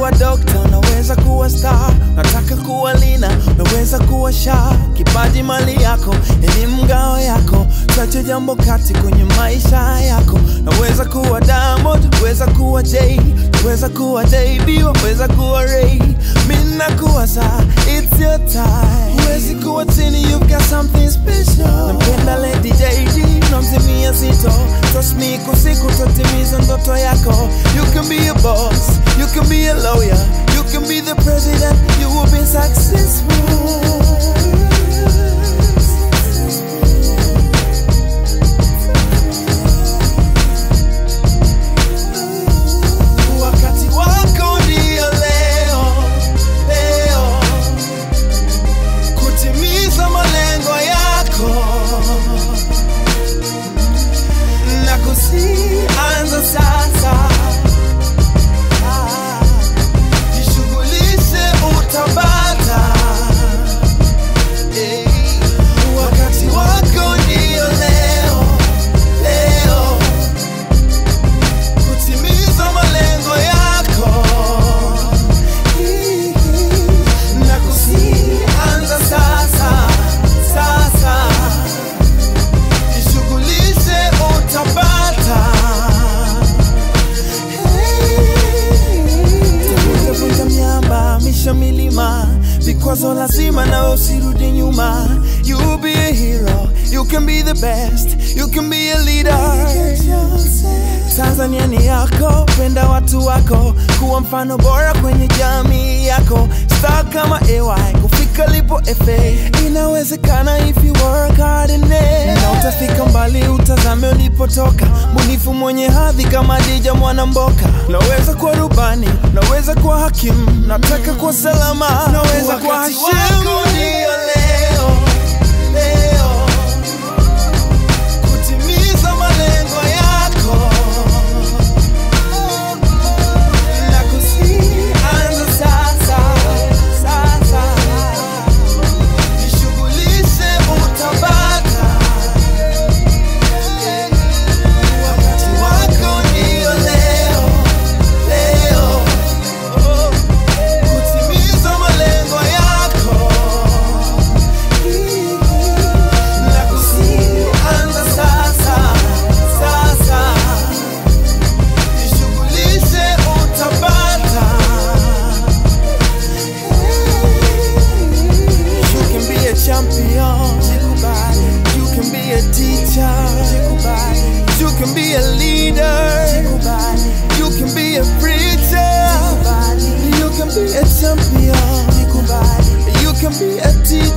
kuwa dokta, unaweza kuwa star. Nataka kuwa lina, unaweza kuwa sha. Kipaji mali yako, elimu ngao yako, chache jambo kati kwenye maisha yako. Naweza kuwa Diamond, weza kuwa Jay, weza kuwa JB, weza kuwa Ray. Mimi nakuwa saa, it's your time. Huwezi kuwa chini, you've got something special. Nampenda Lady JD, namzimia zito. Trust me, kwa siku tatimiza ndoto yako. You can be a boss, you can be a lawyer, you can be the president, you will be successful. Wakati wako ndio leo, leo kutimiza malengo yako na kusianza sasa. Ah, Jishughulishe utapata. Eh, Wakati wako ndio leo, leo kutimiza malengo yako na kusianza sasa sasa jishughulishe utapata Vunja miamba misha milima vikwazo lazima nawe usirudi nyuma you be a hero you can be the best you can be a leader Tanzania ni yako, penda watu wako, kuwa mfano bora kwenye jamii yako. Star kama AY, kufika lipo FA, inawezekana if you work hard in it. Na utafika mbali, utazame ulipotoka, munifu mwenye hadhi kama Dija Mwanamboka. Naweza kuwa rubani, naweza kuwa hakimu, nataka kuwa salama, naweza kuwa Hashim. Ndio leo, leo kutimiza malengo yako na kusianza sasa sasa, jishughulishe utapata. Wakati wako ndio leo leo, kutimiza malengo yako na kusianza sasa sasa jishughulishe utapata. You can be a champion. You can be a teacher. You can be a leader. You can be a preacher. You can be a champion. You can be a teacher.